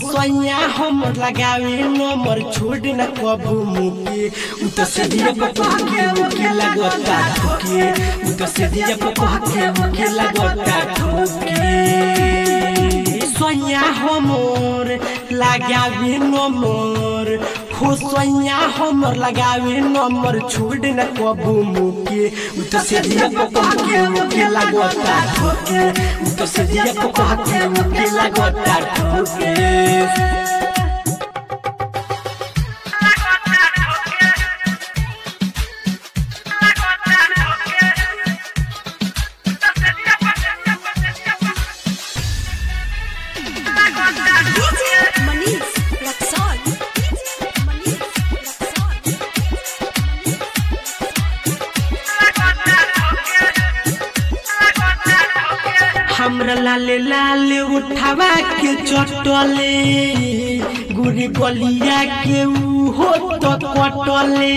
सोया हम लगावे नंबर छोड़ न कबू मुके उ तो से दिया पपा के मुके लगता ठोके उ तो से दिया पपा के मुके लगता ठोके सोया हमर लगावे नंबर हो सोया हमर लगावे नंबर छोड़ न कबू मुके उ तो से दिया पपा के मुके लगता ठोके उ तो से दिया पपा के मुके लगता ठोके DJ Manish Raxon. DJ Manish Raxon. हमरा लाले लाले उठावा के चटले गुरी गलिया के ऊ हो तो कटले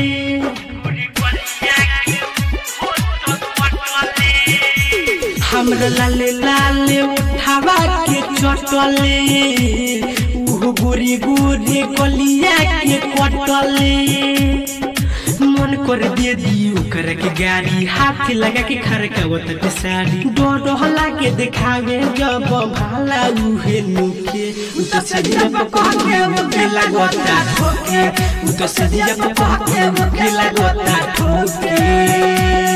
हमरा लाले लाले उठावा के चटले ऊ गुरी गुरी गलिया के कटले मन कर दे दी ओकर के गाड़ी हाथ लगा के खरकावत के साड़ी डोडोला के देखावे जब भाला उहे नुके उ तो सदिया पका के मुके लगता ठोके उ तो सदिया पका के मुके लगता ठोके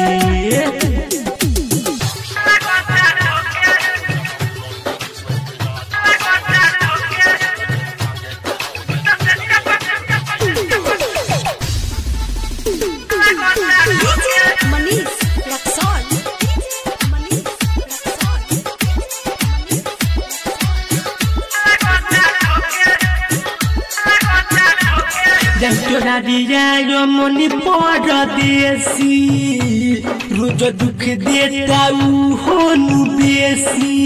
DJ Manish Raxon. DJ Manish Raxon. जंतोरा दिया यो मनी परदेसी रोज दुख देता ऊ होनु बेसी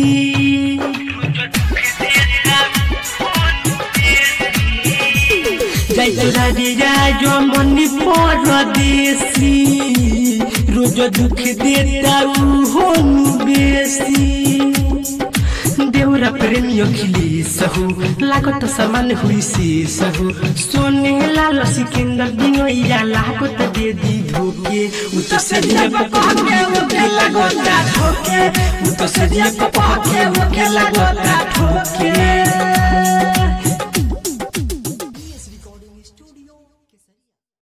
जंतोरा दिया यो मनी परदेसी रोज दुख देता ऊ होनु बेसी देउरा प्रेमी अखिली सहु लागत समान हुई से सहु सोने लाल सिकंदर दिनोइया लागत दे दी धोके उ तो सदिया पका के मुके लगता ठोके उ तो सदिया पका के मुके लगता ठोके